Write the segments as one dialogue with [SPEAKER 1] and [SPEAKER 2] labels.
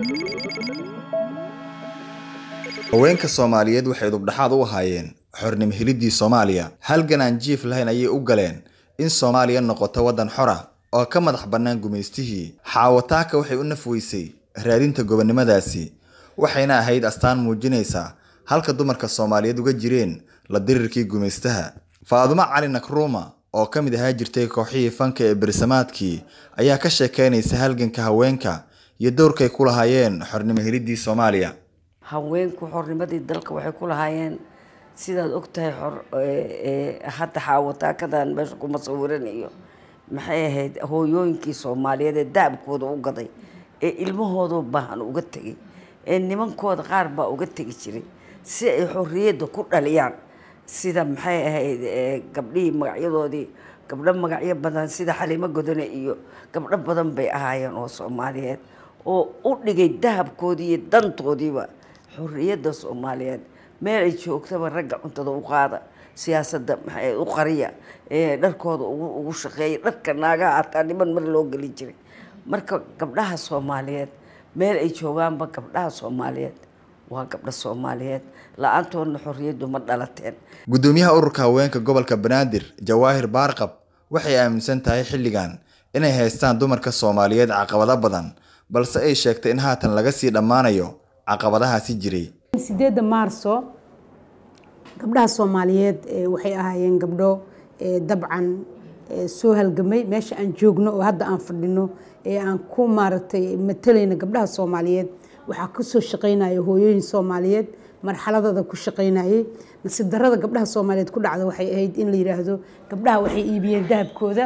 [SPEAKER 1] haweenka soomaaliyeed waxay dubdhaxaad u ahaayeen xornimo heliddii soomaaliya halgan aan jiif lahayn ayay u galeen in soomaaliya noqoto waddan xora oo ka madax bannaan gumaystihii xaawataaka waxay u nafweysay raadinta gobonnimadaasi waxayna ahayd astaan muujinaysa halka dumarka soomaaliyeed uga jireen la dirirkii gumaystaha faadumo cali nakruuma oo ka mid ahaa jirtay kooxihii fanka ee bersamaadkii ayaa ka sheekeynaysa halganka haweenka iyo dowrkay ku lahaayeen xornimo heliddii soomaaliya
[SPEAKER 2] haweenku xornimadii dalka waxay ku lahaayeen sidaad ogtahay xor hadda xaawataakadan meesha kuma sawiranayo maxay ahayd hooyooyinkii soomaaliyeed ee daabkooda u gaday ee ilmahooda baahan uga tegay ee nimankooda qaar baa uga tegi jiray si ay xorriyadda ku dhaliyaan sida maxay ahayd gabdhihii magacyadoodii gabdho magacyo badan sida xaliimo godone iyo gabdho badan bay ahaayeen oo soomaaliyeed oo u dhigay dahabkoodii iyo dantoodiiba xorriyadda soomaaliyeed meel ay joogtaba ragga cuntada u qaada siyaasadda maxay u qariya dharkooda ugu shaqeeya dharka naagaha hataa niman mar loo geli jiray marka gabdhaha soomaaliyeed meel ay joogaanba gabdhaha soomaaliyeed waa gabdho soomaaliyeed la-aantoodna xorriyaddu ma dhalateen
[SPEAKER 1] guddoomiyaha ururka haweenka gobolka banaadir jawaahir baarqab waxay aaminsan tahay xilligan inay haystaan dumarka soomaaliyeed caqabado badan balse ay sheegtay in haatan laga sii dhammaanayo caqabadahaasi jiray
[SPEAKER 3] sideedda maarso gabdhaha soomaaliyeed waxay ahaayeen gabdho dabcan soo halgamay meesha aan joogno oo hadda aan fadhino ee aan ku maaragtay matalayna gabdhaha soomaaliyeed waxaa kasoo shaqaynaya hooyooyin soomaaliyeed marxaladooda ku shaqaynayay nasiib darada gabdhaha soomaaliyeed ku dhacda waxay ahayd in la yiraahdo gabdhaha waxay iibiyeen dahabkooda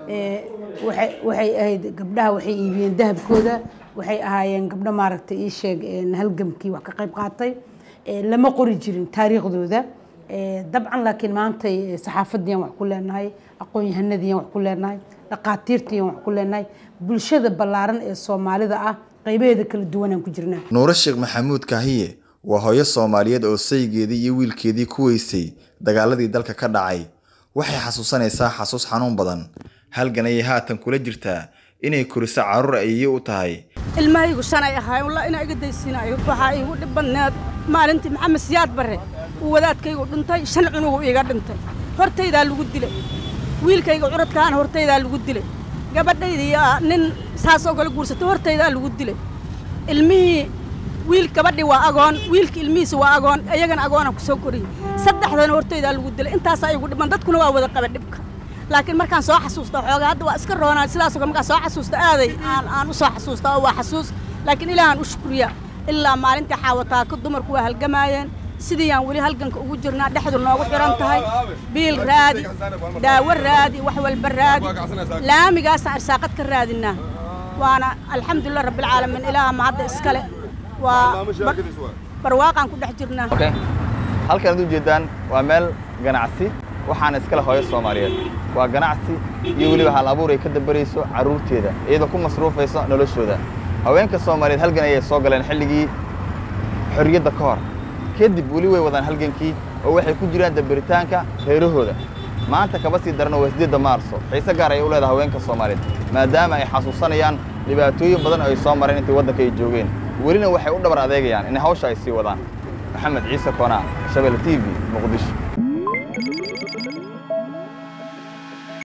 [SPEAKER 3] waxay ahayd gabdhaha waxay iibiyeen dahabkooda waxay ahaayeen gabdho maaragtay ii sheeg halgamkii wax ka qayb qaatay lama qori jirin taariikhdooda dabcan laakiin maantay saxaafadiyan wax ku leenahay aqoon-yahanadiyan wax ku leenahay dhaqaatiirtiyan wax ku leenahay bulshada ballaaran ee soomaalida ah qaybaheeda kala duwanaan ku jirnaa
[SPEAKER 1] nuuro sheekh maxamuud kaahiye waa hooyo soomaaliyeed oo saygeedii iyo wiilkeedii ku weysay dagaaladii dalka ka dhacay waxay xasuusanaysaa xasuus xanuun badan halgan ayay haatan kula jirtaa inay koriso carruur ayay u tahay
[SPEAKER 4] ilmahaygu shanay ahaay wallah inaa iga daysiinayo waxaa iigu dhib badneed maalintii maxamed siyaad barre uu wadaadkaygu dhintay shan cunugu iiga dhintay hortaydaa lagu dilay wiilkayga curadkaana hortaydaa lagu dilay gabadhaydii nin saasoo kale guursatay hortaydaa lagu dilay ilmihii wiil gabadhii waa agoon wiilka ilmihiisa waa agoon iyagana agoonaan ku soo koriyey saddexdana hortaydaa lagu dilay intaasaa igu dhiman dadkuna waa wada qaba dhibka laakiin markaan soo xasuusta xoogaa hadda waa iska roonaa sidaasoo kale markaan soo xasuusta aaday aan aan u soo xasuusta oo waa xasuus laakiin ilaahaan u shukriya ilaa maalintii xaawataaka dumarku waa halgamaayeen sidii aan weli halganka ugu jirnaa dhexdu noogu xiran tahay biil raadi daawo raadi wax walba raadi laamigaasaan arsaaqad ka raadinaa waana alxamdulilah rabbilcaalamiin ilaaha mahadda iskale waa barwaaqaan ku dhex jirnaa
[SPEAKER 1] halkan ad ujeedaan waa meel ganacsi waxaana iskale hooyo soomaaliyeed waa ganacsi iyo weliba hal abuur ay ka dambarayso carruurteeda iyadoo ku masruufayso noloshooda haweenka soomaaliyeed halgan ayay soo galeen xilligii xorriyadda ka hor kadib weli way wadaan halgankii oo waxay ku jiraan dambaritaanka reerahooda maanta kaba sii daran waa sideedda maarso xiise gaar ayay u leedahay haweenka soomaaliyeed maadaama ay xasuusanayaan dhibaatooyin badan oo ay soo mareen intii waddanka ay joogeen welina waxay u dhabar adeegayaan in hawsha ay sii wadaan maxamed ciise koonaa shabelle t v muqdisho